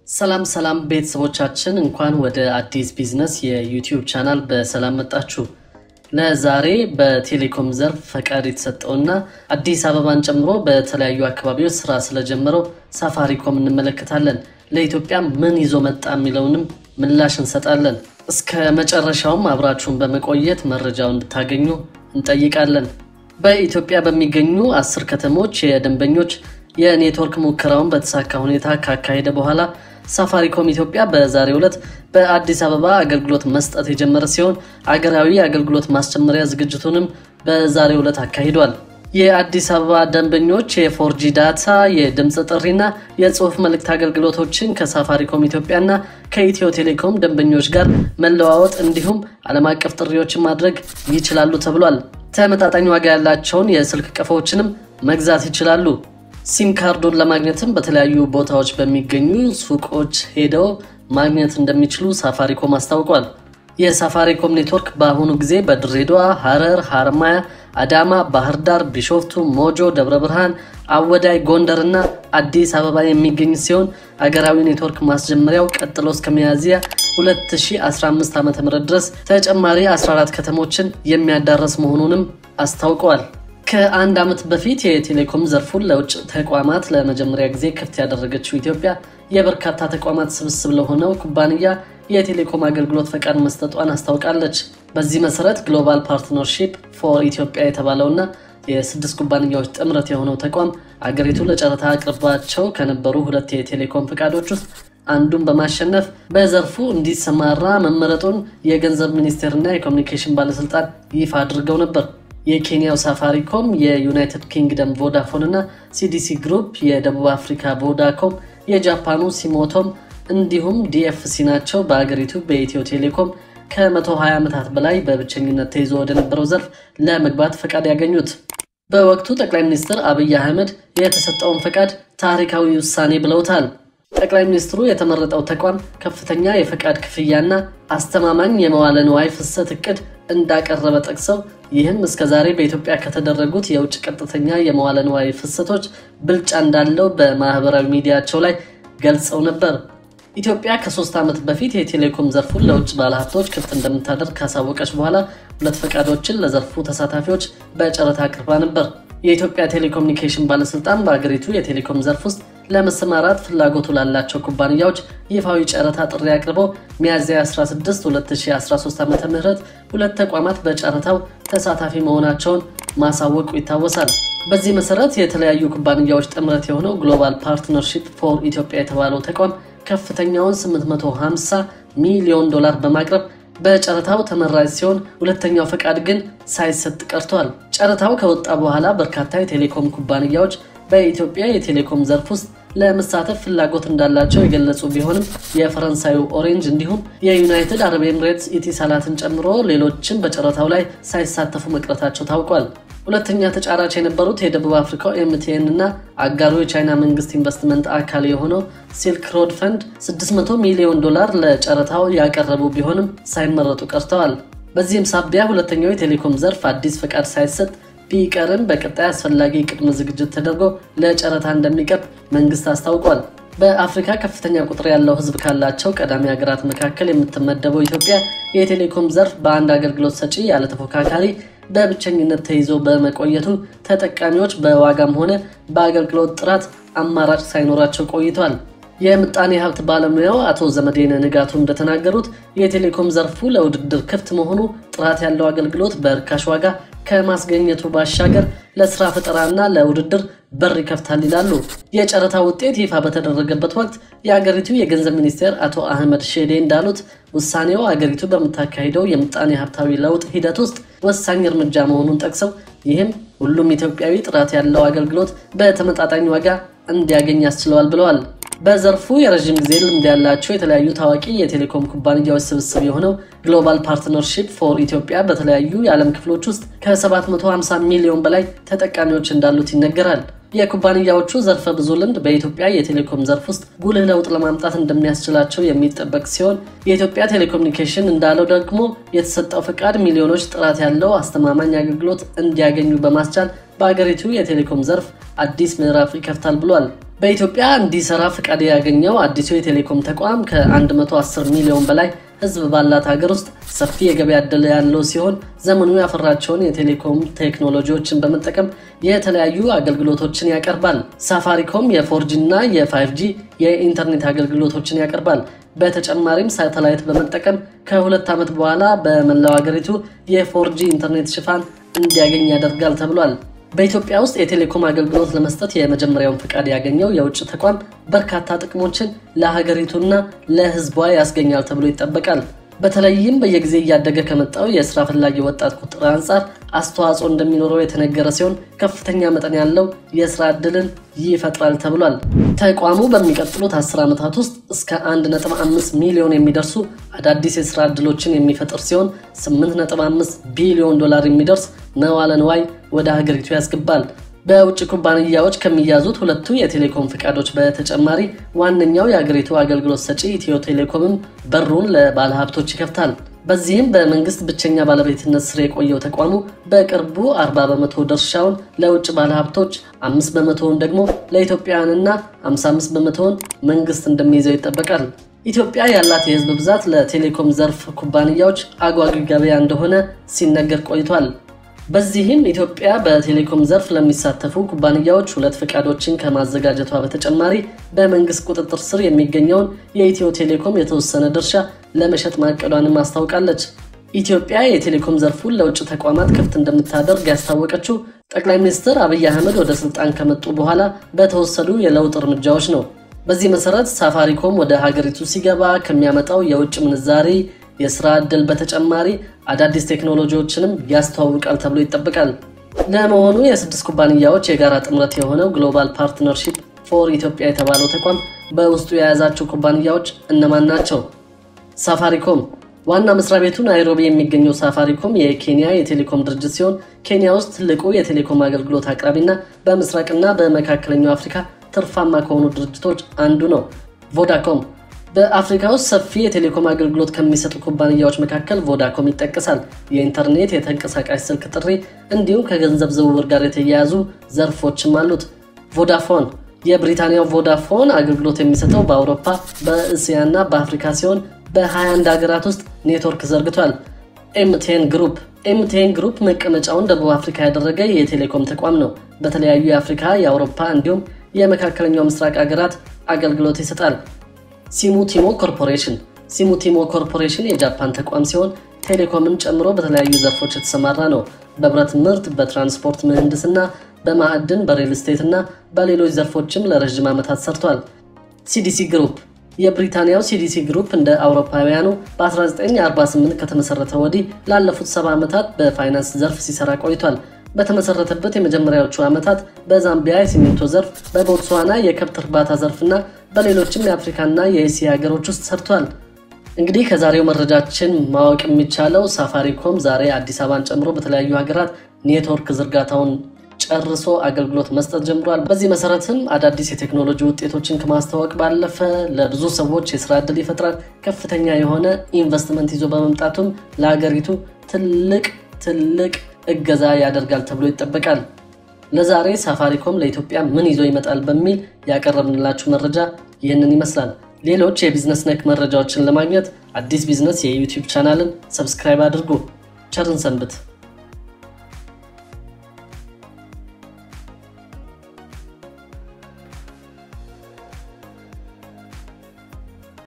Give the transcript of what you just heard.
ሰላም ሰላም ቤተሰቦቻችን እንኳን ወደ አዲስ ቢዝነስ የዩቲዩብ ቻናል በሰላም መጣችሁ። ለዛሬ በቴሌኮም ዘርፍ ፈቃድ የተሰጠውና አዲስ አበባን ጨምሮ በተለያዩ አካባቢዎች ስራ ስለጀመረው ሳፋሪኮም እንመለከታለን። ለኢትዮጵያ ምን ይዞ መጣ የሚለውንም ምላሽ እንሰጣለን። እስከ መጨረሻውም አብራችሁን በመቆየት መረጃው እንድታገኙ እንጠይቃለን። በኢትዮጵያ በሚገኙ አስር ከተሞች የደንበኞች የኔትወርክ ሙከራውን በተሳካ ሁኔታ ካካሄደ በኋላ ሳፋሪኮም ኢትዮጵያ በዛሬው ዕለት በአዲስ አበባ አገልግሎት መስጠት የጀመረ ሲሆን አገራዊ አገልግሎት ማስጀመሪያ ዝግጅቱንም በዛሬው ዕለት አካሂዷል። የአዲስ አበባ ደንበኞች የፎርጂ ዳታ፣ የድምፅ ጥሪና የጽሁፍ መልእክት አገልግሎቶችን ከሳፋሪኮም ኢትዮጵያና ከኢትዮ ቴሌኮም ደንበኞች ጋር መለዋወጥ እንዲሁም ዓለም አቀፍ ጥሪዎችን ማድረግ ይችላሉ ተብሏል። ተመጣጣኝ ዋጋ ያላቸውን የስልክ ቀፎዎችንም መግዛት ይችላሉ። ሲም ካርዱን ለማግኘትም በተለያዩ ቦታዎች በሚገኙ ሱቆች ሄደው ማግኘት እንደሚችሉ ሳፋሪኮም አስታውቋል። የሳፋሪኮም ኔትወርክ በአሁኑ ጊዜ በድሬዳዋ፣ ሐረር፣ ሐረማያ፣ አዳማ፣ ባህር ዳር፣ ቢሾፍቱ፣ ሞጆ፣ ደብረ ብርሃን፣ አወዳይ፣ ጎንደር እና አዲስ አበባ የሚገኝ ሲሆን አገራዊ ኔትወርክ ማስጀመሪያው ቀጥሎ እስከ ሚያዝያ 2015 ዓ.ም ድረስ ተጨማሪ 14 ከተሞችን የሚያዳረስ መሆኑንም አስታውቀዋል። ከአንድ ዓመት በፊት የቴሌኮም ዘርፉን ለውጭ ተቋማት ለመጀመሪያ ጊዜ ክፍት ያደረገችው ኢትዮጵያ የበርካታ ተቋማት ስብስብ ለሆነው ኩባንያ የቴሌኮም አገልግሎት ፈቃድ መስጠቷን አስታውቃለች። በዚህ መሰረት ግሎባል ፓርትነርሺፕ ፎር ኢትዮጵያ የተባለውና የስድስት ኩባንያዎች ጥምረት የሆነው ተቋም አገሪቱ ለጨረታ አቅርባቸው ከነበሩ ሁለት የቴሌኮም ፈቃዶች ውስጥ አንዱን በማሸነፍ በዘርፉ እንዲሰማራ መመረጡን የገንዘብ ሚኒስቴርና የኮሚኒኬሽን ባለስልጣን ይፋ አድርገው ነበር። የኬንያው ሳፋሪኮም፣ የዩናይትድ ኪንግደም ቮዳፎን እና ሲዲሲ ግሩፕ፣ የደቡብ አፍሪካ ቮዳኮም፣ የጃፓኑ ሲሞቶም እንዲሁም ዲኤፍሲ ናቸው በአገሪቱ በኢትዮ ቴሌኮም ከ120 ዓመታት በላይ በብቸኝነት ተይዞ ወደነበረው ዘርፍ ለመግባት ፈቃድ ያገኙት። በወቅቱ ጠቅላይ ሚኒስትር አብይ አህመድ የተሰጠውን ፈቃድ ታሪካዊ ውሳኔ ብለውታል። ጠቅላይ ሚኒስትሩ የተመረጠው ተቋም ከፍተኛ የፈቃድ ክፍያና አስተማማኝ የመዋለ ንዋይ ፍሰት እቅድ እንዳቀረበ ጠቅሰው ይህም እስከዛሬ በኢትዮጵያ ከተደረጉት የውጭ ቀጥተኛ የመዋለ ንዋይ ፍሰቶች ብልጫ እንዳለው በማህበራዊ ሚዲያቸው ላይ ገልጸው ነበር። ኢትዮጵያ ከሶስት ዓመት በፊት የቴሌኮም ዘርፉን ለውጭ ባለሀብቶች ክፍት እንደምታደርግ ካሳወቀች በኋላ ሁለት ፈቃዶችን ለዘርፉ ተሳታፊዎች በጨረታ አቅርባ ነበር። የኢትዮጵያ ቴሌኮሙኒኬሽን ባለስልጣን በአገሪቱ የቴሌኮም ዘርፍ ውስጥ ለመሰማራት ፍላጎቱ ላላቸው ኩባንያዎች ይፋዊ ጨረታ ጥሪ አቅርቦ ሚያዝያ 16 2013 ዓ ም ሁለት ተቋማት በጨረታው ተሳታፊ መሆናቸውን ማሳወቁ ይታወሳል። በዚህ መሰረት የተለያዩ ኩባንያዎች ጥምረት የሆነው ግሎባል ፓርትነርሺፕ ፎር ኢትዮጵያ የተባለው ተቋም ከፍተኛውን 850 ሚሊዮን ዶላር በማቅረብ በጨረታው ተመራጭ ሲሆን ሁለተኛው ፈቃድ ግን ሳይሰጥ ቀርቷል። ጨረታው ከወጣ በኋላ በርካታ የቴሌኮም ኩባንያዎች በኢትዮጵያ የቴሌኮም ዘርፍ ውስጥ ለመሳተፍ ፍላጎት እንዳላቸው የገለጹ ቢሆንም የፈረንሳዩ ኦሬንጅ እንዲሁም የዩናይትድ አረብ ኤምሬትስ ኢቲሳላትን ጨምሮ ሌሎችም በጨረታው ላይ ሳይሳተፉ መቅረታቸው ታውቋል። ሁለተኛ ተጫራች የነበሩት የደቡብ አፍሪካው ኤምቲኤን እና አጋሩ የቻይና መንግስት ኢንቨስትመንት አካል የሆነው ሲልክ ሮድ ፈንድ 600 ሚሊዮን ዶላር ለጨረታው ያቀረቡ ቢሆንም ሳይመረጡ ቀርተዋል። በዚህም ሳቢያ ሁለተኛው የቴሌኮም ዘርፍ አዲስ ፈቃድ ሳይሰጥ ቢቀርም በቀጣይ አስፈላጊ ቅድመ ዝግጅት ተደርጎ ለጨረታ እንደሚቀርብ መንግስት አስታውቋል። በአፍሪካ ከፍተኛ ቁጥር ያለው ሕዝብ ካላቸው ቀዳሚ ሀገራት መካከል የምትመደበው ኢትዮጵያ የቴሌኮም ዘርፍ በአንድ አገልግሎት ሰጪ ያለ ተፎካካሪ በብቸኝነት ተይዞ በመቆየቱ ተጠቃሚዎች በዋጋም ሆነ በአገልግሎት ጥራት አማራጭ ሳይኖራቸው ቆይቷል። የምጣኔ ሀብት ባለሙያው አቶ ዘመዴነ ንጋቱ እንደተናገሩት የቴሌኮም ዘርፉ ለውድድር ክፍት መሆኑ ጥራት ያለው አገልግሎት በርካሽ ዋጋ ከማስገኘቱ ባሻገር ለስራ ፈጠራና ለውድድር በር ይከፍታል ይላሉ። የጨረታ ውጤት ይፋ በተደረገበት ወቅት የአገሪቱ የገንዘብ ሚኒስቴር አቶ አህመድ ሼዴ እንዳሉት ውሳኔው አገሪቱ በምታካሂደው የምጣኔ ሀብታዊ ለውጥ ሂደት ውስጥ ወሳኝ እርምጃ መሆኑን ጠቅሰው ይህም ሁሉም ኢትዮጵያዊ ጥራት ያለው አገልግሎት በተመጣጣኝ ዋጋ እንዲያገኝ ያስችለዋል ብለዋል። በዘርፉ የረዥም ጊዜ ልምድ ያላቸው የተለያዩ ታዋቂ የቴሌኮም ኩባንያዎች ስብስብ የሆነው ግሎባል ፓርትነርሺፕ ፎር ኢትዮጵያ በተለያዩ የዓለም ክፍሎች ውስጥ ከ750 ሚሊዮን በላይ ተጠቃሚዎች እንዳሉት ይነገራል። የኩባንያዎቹ ዘርፈ ብዙ ልምድ በኢትዮጵያ የቴሌኮም ዘርፍ ውስጥ ጉልህ ለውጥ ለማምጣት እንደሚያስችላቸው የሚጠበቅ ሲሆን የኢትዮጵያ ቴሌኮሙኒኬሽን እንዳለው ደግሞ የተሰጠው ፈቃድ ሚሊዮኖች ጥራት ያለው አስተማማኝ አገልግሎት እንዲያገኙ በማስቻል በአገሪቱ የቴሌኮም ዘርፍ አዲስ ምዕራፍ ይከፍታል ብሏል። በኢትዮጵያ እንዲሰራ ፍቃድ ያገኘው አዲሱ የቴሌኮም ተቋም ከ110 ሚሊዮን በላይ ሕዝብ ባላት ሀገር ውስጥ ሰፊ የገበያ ዕድል ያለው ሲሆን ዘመኑ ያፈራቸውን የቴሌኮም ቴክኖሎጂዎችን በመጠቀም የተለያዩ አገልግሎቶችን ያቀርባል። ሳፋሪኮም የፎርጂ እና የፋይቭጂ የኢንተርኔት አገልግሎቶችን ያቀርባል። በተጨማሪም ሳተላይት በመጠቀም ከሁለት ዓመት በኋላ በመላው ሀገሪቱ የፎርጂ ኢንተርኔት ሽፋን እንዲያገኝ ያደርጋል ተብሏል። በኢትዮጵያ ውስጥ የቴሌኮም አገልግሎት ለመስጠት የመጀመሪያውን ፍቃድ ያገኘው የውጭ ተቋም በርካታ ጥቅሞችን ለሀገሪቱና ለሕዝቧ ያስገኛል ተብሎ ይጠበቃል። በተለይም በየጊዜ እያደገ ከመጣው የስራ ፈላጊ ወጣት ቁጥር አንጻር አስተዋጽኦ እንደሚኖረው የተነገረ ሲሆን ከፍተኛ መጠን ያለው የስራ ዕድልን ይፈጥራል ተብሏል። ተቋሙ በሚቀጥሉት 10 ዓመታት ውስጥ እስከ 1.5 ሚሊዮን የሚደርሱ አዳዲስ የስራ ዕድሎችን የሚፈጥር ሲሆን 8.5 ቢሊዮን ዶላር የሚደርስ መዋለ ንዋይ ወደ ሀገሪቱ ያስገባል። በውጭ ኩባንያዎች ከሚያዙት ሁለቱ የቴሌኮም ፍቃዶች በተጨማሪ ዋነኛው የአገሪቱ አገልግሎት ሰጪ ኢትዮ ቴሌኮምም በሩን ለባለሀብቶች ይከፍታል። በዚህም በመንግስት ብቸኛ ባለቤትነት ስር የቆየው ተቋሙ በቅርቡ 40 በመቶ ድርሻውን ለውጭ ባለሀብቶች፣ 5 በመቶውን ደግሞ ለኢትዮጵያውያንና 55 በመቶውን መንግስት እንደሚይዘው ይጠበቃል። ኢትዮጵያ ያላት የህዝብ ብዛት ለቴሌኮም ዘርፍ ኩባንያዎች አጓጊ ገበያ እንደሆነ ሲነገር ቆይቷል። በዚህም ኢትዮጵያ በቴሌኮም ዘርፍ ለሚሳተፉ ኩባንያዎች ሁለት ፈቃዶችን ከማዘጋጀቷ በተጨማሪ በመንግስት ቁጥጥር ስር የሚገኘውን የኢትዮ ቴሌኮም የተወሰነ ድርሻ ለመሸጥ ማቀዷንም አስታውቃለች። ኢትዮጵያ የቴሌኮም ዘርፉን ለውጭ ተቋማት ክፍት እንደምታደርግ ያስታወቀችው ጠቅላይ ሚኒስትር አብይ አህመድ ወደ ስልጣን ከመጡ በኋላ በተወሰዱ የለውጥ እርምጃዎች ነው። በዚህ መሰረት ሳፋሪኮም ወደ ሀገሪቱ ሲገባ ከሚያመጣው የውጭ ምንዛሬ የስራ ዕድል በተጨማሪ አዳዲስ ቴክኖሎጂዎችንም ያስተዋውቃል ተብሎ ይጠበቃል። ለመሆኑ የስድስት ኩባንያዎች የጋራ ጥምረት የሆነው ግሎባል ፓርትነርሺፕ ፎር ኢትዮጵያ የተባለው ተቋም በውስጡ የያዛቸው ኩባንያዎች እነማን ናቸው? ሳፋሪኮም ዋና መስሪያ ቤቱ ናይሮቢ የሚገኘው ሳፋሪኮም የኬንያ የቴሌኮም ድርጅት ሲሆን ኬንያ ውስጥ ትልቁ የቴሌኮም አገልግሎት አቅራቢና በምስራቅና በመካከለኛው አፍሪካ ትርፋማ ከሆኑ ድርጅቶች አንዱ ነው። ቮዳኮም በአፍሪካ ውስጥ ሰፊ የቴሌኮም አገልግሎት ከሚሰጡ ኩባንያዎች መካከል ቮዳኮም ይጠቀሳል። የኢንተርኔት፣ የተንቀሳቃሽ ስልክ ጥሪ እንዲሁም ከገንዘብ ዝውውር ጋር የተያያዙ ዘርፎችም አሉት። ቮዳፎን የብሪታንያው ቮዳፎን አገልግሎት የሚሰጠው በአውሮፓ በእስያና በአፍሪካ ሲሆን በ21 ሀገራት ውስጥ ኔትወርክ ዘርግቷል። ኤምቴን ግሩፕ ኤምቴን ግሩፕ መቀመጫውን ደቡብ አፍሪካ ያደረገ የቴሌኮም ተቋም ነው። በተለያዩ የአፍሪካ፣ የአውሮፓ እንዲሁም የመካከለኛው ምስራቅ ሀገራት አገልግሎት ይሰጣል። ሲሙቲሞ ኮርፖሬሽን ሲሙቲሞ ኮርፖሬሽን የጃፓን ተቋም ሲሆን ቴሌኮምን ጨምሮ በተለያዩ ዘርፎች የተሰማራ ነው። በብረት ምርት፣ በትራንስፖርት ምህንድስና፣ በማዕድን፣ በሬል ስቴት እና በሌሎች ዘርፎችም ለረዥም ዓመታት ሰርቷል። ሲዲሲ ግሩፕ የብሪታንያው ሲዲሲ ግሩፕ እንደ አውሮፓውያኑ በ1948 ከተመሰረተ ወዲህ ላለፉት ሰባ ዓመታት በፋይናንስ ዘርፍ ሲሰራ ቆይቷል። በተመሰረተበት የመጀመሪያዎቹ ዓመታት በዛምቢያ የሲሚንቶ ዘርፍ፣ በቦትስዋና የከብት እርባታ ዘርፍና በሌሎችም የአፍሪካና የኤስያ ሀገሮች ውስጥ ሰርቷል። እንግዲህ ከዛሬው መረጃችን ማወቅ የሚቻለው ሳፋሪኮም ዛሬ አዲስ አበባን ጨምሮ በተለያዩ ሀገራት ኔትወርክ ዝርጋታውን ጨርሶ አገልግሎት መስጠት ጀምሯል። በዚህ መሰረትም አዳዲስ የቴክኖሎጂ ውጤቶችን ከማስተዋወቅ ባለፈ ለብዙ ሰዎች የስራ ዕድል ይፈጥራል። ከፍተኛ የሆነ ኢንቨስትመንት ይዞ በመምጣቱም ለሀገሪቱ ትልቅ ትልቅ እገዛ ያደርጋል ተብሎ ይጠበቃል። ለዛሬ ሳፋሪኮም ለኢትዮጵያ ምን ይዞ ይመጣል በሚል ያቀረብንላችሁ መረጃ ይህንን ይመስላል። ሌሎች የቢዝነስ ነክ መረጃዎችን ለማግኘት አዲስ ቢዝነስ የዩቲዩብ ቻናልን ሰብስክራይብ አድርጉ። ቸርን ሰንብት።